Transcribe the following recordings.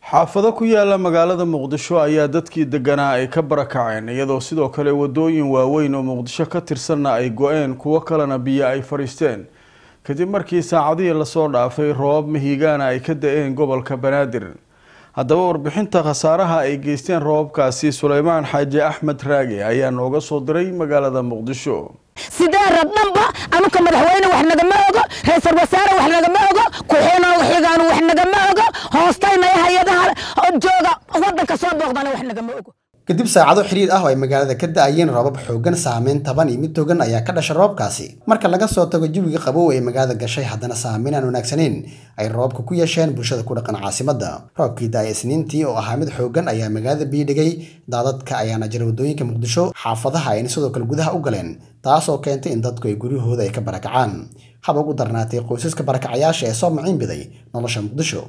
xaafado ku yaala magaalada muqdisho ayaa dadkii deganaa ay ka barakaceen iyadoo sidoo kale wadooyin waaweyn oo muqdisho ka tirsanna ay go-een kuwo kalena biyo ay fadhiisteen kadib markii saacadihii lasoo dhaafay roobab mahiigaana ay ka da-een gobolka banaadir haddaba warbixinta khasaaraha ay geysteen roobabkaasi suleymaan xaaji axmed raage ayaa nooga soo diray magaalada muqdisho sideera dhanba anuka madaxweyne wax nagama ogo ra-iisal wasaare wax nagama ogo ku-xeenooga xigaanu wax nagama ogo hoostaynaya hay-adaha jooga wadanka soo booqdana wax nagama ogo kadib saacado xiriir ah oo ay magaalada ka da-ayeen roobab xoogan saameyn taban iyo mid togan ayaa ka dhasha roobkaasi marka laga soo tago jawiga qabow ee magaalada gashay haddana saameyn aan wanaagsaneyn ay roobka ku yeesheen bulshada ku dhaqan caasimadda roobkii da-ay isniintii oo ahaa mid xoogan ayaa magaalada biidhigay daadadka ayaana jira waddooyinka muqdisho xaafadaha ayna sidoo kale gudaha u galeen taasoo keentay in dadku ay guryahooda ay ka barakacaan haba ugu darnaatay qoysaska barakacayaasha ee soo maciin biday nolosha muqdisho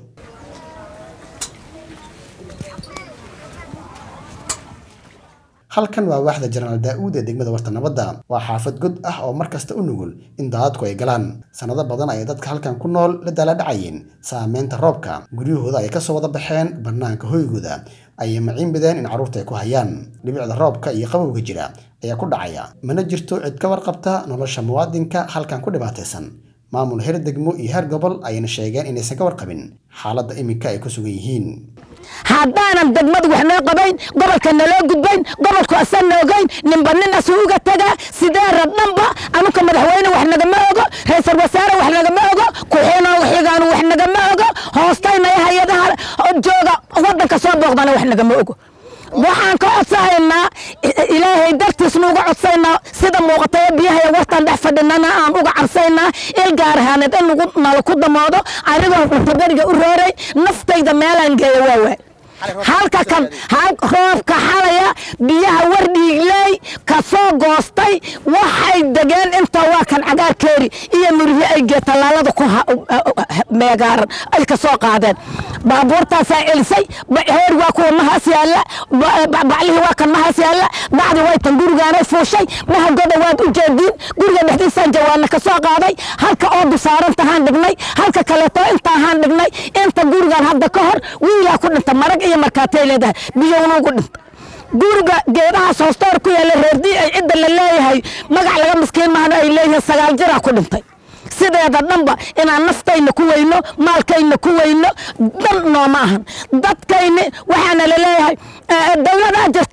halkan waa waaxda jenaraal daa-uud ee degmada warta nabadda waa xaafad god ah oo mar kasta u nugul in daadadku ay galaan sannado badan ayay dadka halkan ku nool la daala dhacayeen saameynta roobka guryahooda ay kasoo wada baxeen bannaanka hoygooda ayay maciin bideen in carruurta ay ku hayaan dhibicda roobka iyo qabowga jira ayaa ku dhacaya mana jirto cid ka warqabta nolosha muwaadinka halkan ku dhibaataysan maamul heer degmo iyo heer gobol ayayna sheegeen inaysan ka warqabin xaaladda iminka ay ku sugan yihiin haddaanan degmadu wax noo qabayn gobolka naloo gudbayn gobolku asan noogayn ninba nin asuuga tagaa sideera dhanba anuka madaxweyne wax nagama ogo ra-iisal wasaare wax nagama ogo ku-xeenooga xigaanu wax nagama ogo hoostaynaya hay-adaha jooga wadanka soo booqdana wax nagama ogo waxaan ka codsahaynaa ilaahay dartiis nuuga codsaynaa sida muuqatay biyahay wartaan dhex fadhinana aan uga cabsaynaa il gaarahaaneed in nagu nala ku damoodo anigoo cuntaberiga u rooray naftayda meelaan geeya waawaay halka kan roobka xalaya biyaha wardhiigley ka soo goostay waxay degeen inta waa kan cagaarkeeri iyo murhi ay geetallaalada ku meegaaran ay ka soo qaadeen baabuurtaasaa celisay heer waa kuwa mahaas yaalla baclihii waa kan mahaas yaalla bacdi way tan gurigaanay fuushay mahagoda waad u jeediin guriga dhexdiisaan jawaana ka soo qaaday halka oodu saarantahaan dhignay halka kaleeto intaahaan dhignay inta gurigaan hadda ka hor wiilaa ku dhinta marag iyo markaatay leedahay biyownuugu dhinta guriga geedahaas hoostoor ku yaalla reerdii ay cidda la leeyahay magac laga miskiin mahana ay leeyihiin sagaal jiraa ku dhintay sideeda dhanba inaan naftayna ku weyno maalkayna ku weyno dan nooma ahan dadkayni waxaana la leeyahay dowladaa jirta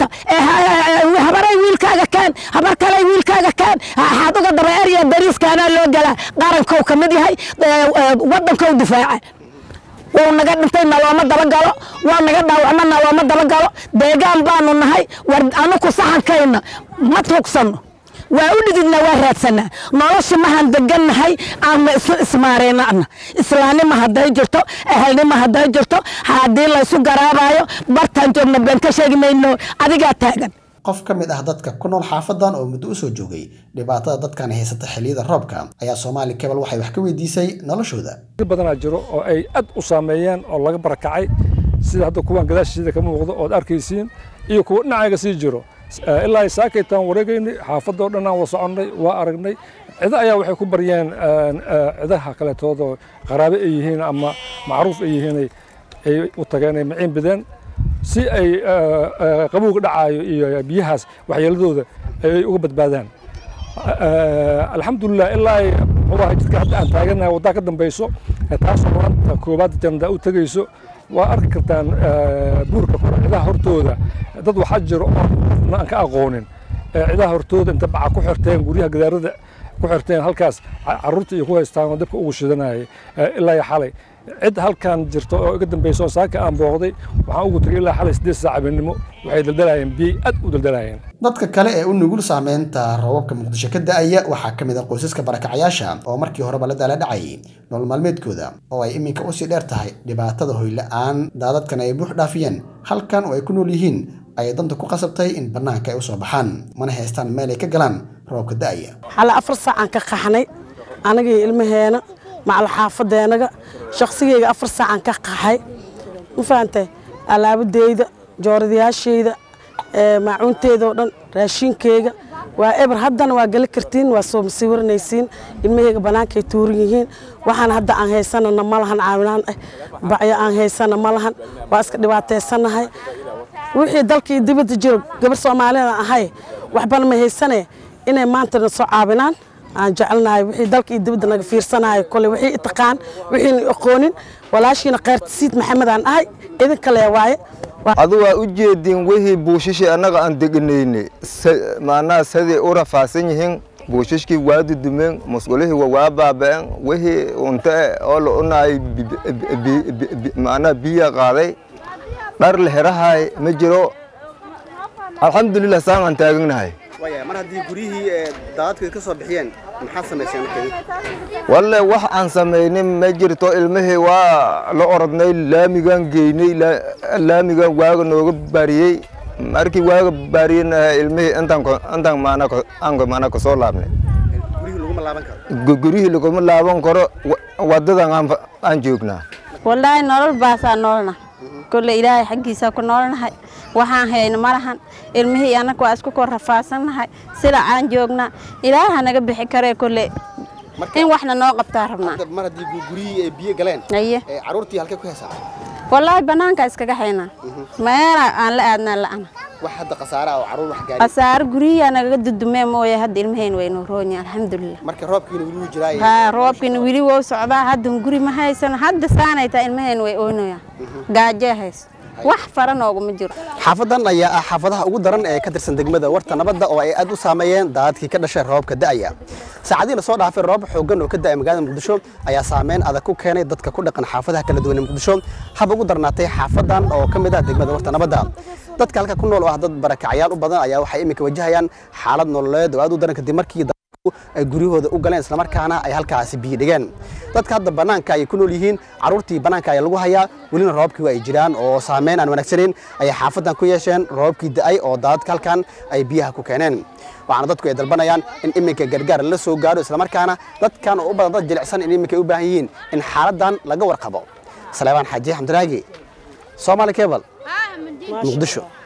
habaray wiilkaaga kaan habar kaley wiilkaaga kaan waxaad uga daba erya dariiskaanaa loo galaa qarankow ka mid yahay wadankow difaaca wuu naga dhintay nalooma dabagalo waa naga dhaawacma nalooma dabagalo deegaan baanu nahay war anuku saxankayna ma tuugsanno waa u dhididna waa raadsanaa nolosha mahaan degannahay aana isu ismaareynaana islaannima hadday jirto ahalnima hadday jirto haddii laysu garaabayo bartaan joogna been ka sheegi mayno adigaa taagan qof ka mid ah dadka ku nool xaafadan oo muddo usoo joogay dhibaatada dadkan haysata xilliyada roobka ayaa soomaali kebal waxay wax ka weydiisay noloshooda badanaa jiro oo ay aad u saameeyeen oo laga barakacay sida hadda kuwan gadaashiida ka muuqdo ood arkaysiin iyo kuwa dhinacayga sii jiro ilaa ay saakaytaan wareegaynay xaafadoo dhan aan wada soconnay waa aragnay cido ayaa waxay ku baryeen cidaha kaleetoodoo qaraabe ay yihiin ama macruuf ay yihiin ay u tageen ay maciin bideen si ay qabowga dhacaayo iyo biyahaas waxyeeladooda ay uga badbaadaan alxamdulilah ilaa ay muxuu jidka hadda aan taaganahay waddaa ka dambayso taasoo maanta koobaad jandaa u tegayso waa arki kartaan buurka kore cidaha hortooda dad waxaa jiro oo aan ka aqoonin cidaha hortooda inta baca ku xirteen guryaha gadaarada ku xirteen halkaas carruurta iyo ku haystaan oo dabka ugu shidanayay ilaa iyo xalay cid halkan jirto oo iga dambayso oo saaka aan booqday waxaan ugu tagay ilaa xalay siddeed saac habeenimo waxay daldalayeen biyey aad u daldalayeen dadka kale ee u nugul saameynta roobabka muqdisho ka da-aya waxaa ka mid ah qoysaska barakacayaasha oo markii horeba la daala dhacayay nolol maalmeedkooda oo ay iminka usii dheer tahay dhibaatada hoyla-aan daadadkan ay buux dhaafiyeen halkan oo ay ku nool yihiin ayay danta ku qasabtay in bannaanka ay u soo baxaan mana haystaan meel ay ka galaan roobka da-aya xale afar saacaan ka qaxnay anagii ilmaheena macal xaafadeenaga shaqsigeyga afar saacaan ka qaxay ma fahantay alaabadeyda jooradayaasheyda maacuunteeda oo dhan raashinkeyga waa eber haddana waa geli kartiin waa soo masiwiranaysiin ilmahayga bannaankay tuuran yihiin waxaan hadda aan haysanana ma lahan caawinaan ah bacyo aan haysana ma lahan waa iska dhibaataysanahay wixii dalkii dibadda jiro gabar soomaalida ahay waxbana ma haysane inay maantana soo caawinaan aan jecelnahay wixii dalka iyo dibadda naga fiirsanahay kole wixii itaqaan wixiina aqoonin walaashiina khayrtasiid maxamed aan ahay idinka lee waaye adu waa u jeediin wixii buushishii annaga aan deganayne macnaha siday u rafaasan yihiin buushishkii waa dudumeen musqulihii waa waa baaba'een wixii unta oo la unahay macnaha biya qaaday dhar la herahay ma jiro alxamdulilah saan aan taaganahay mar haddii guryihii daadadku ka soo bixiyeen maxaa samayseen markeedii walle wax aan samaynin ma jirto ilmihii waa la orodnay laamigaan geynay laamigaan waaga nooga baariyey markii waaga baariyeyna ilmihii intaan intaan maanaa maanaa kasoo laabnay guryihii laguma laaban karo guryihii laguma laaban karo wadadan aan joognaa wallaahi nolol baasaa noolna kolle ilaahay xaggiisaa ku noolnahay waxaan hayno ma lahan ilmihii annaga waa isku kor rafaasannahay sida aan joognaa ilaaha naga bixi karee kolle in waxna noo qabtaa rabnaa mar haddii guryihii ay biyo galeen aye caruurtii halkay ku heesaa wallaahi bannaanka iskaga haynaa meela aan la aadnaa la'ana wax hadda khasaare ah oo caruur wax gaari khasaare guryihiyaa nagaga dudumee mooye hadda ilmaheen waynoo roonyi alxamdulilah marka roobkiina weli wuu jiraa haa roobkiina weli wou socdaa haddan guri ma haysano hadda saanay taa ilmaheen way oonoyaan gaajee hayso wax fara nooguma jiro xaafadan ayaa ah xaafadaha ugu daran ee ka tirsan degmada warta nabadda oo ay aad u saameeyeen daadadkii ka dhashay roobka da'aya saacadii lasoo dhaafay roob xooggan oo ka da'ay magaalada muqdisho ayaa saameyn adag ku keenay dadka ku dhaqan xaafadaha kala duwan ee muqdisho hab ugu darnaatay xaafadan oo ka mid ah degmada warta nabadda dadka halka ku nool oo ah dad barakacyaal u badan ayaa waxay iminka wajahayaan xaalad nololeed oo aad u daran kadib markii ay guryahooda u galeen islamarkaana ay halkaasi biyo dhigeen dadka hadda bannaanka ayay ku nool yihiin carruurtii bannaanka ayaa lagu hayaa welina roobkii waa ay jiraan oo saameyn aan wanaagsanayn ayay xaafadan ku yeesheen roobkii da'ay oo daadadka halkan ay biyaha ku keeneen waxaana dadku ay dalbanayaan in iminka gargaar la soo gaaro islamarkaana dadkan oo u badan dad jilicsan in iminka ay u baahan yihiin in xaaladan laga warqabo saleebaan xaaji xamdiraagi soomaali cable muqdisho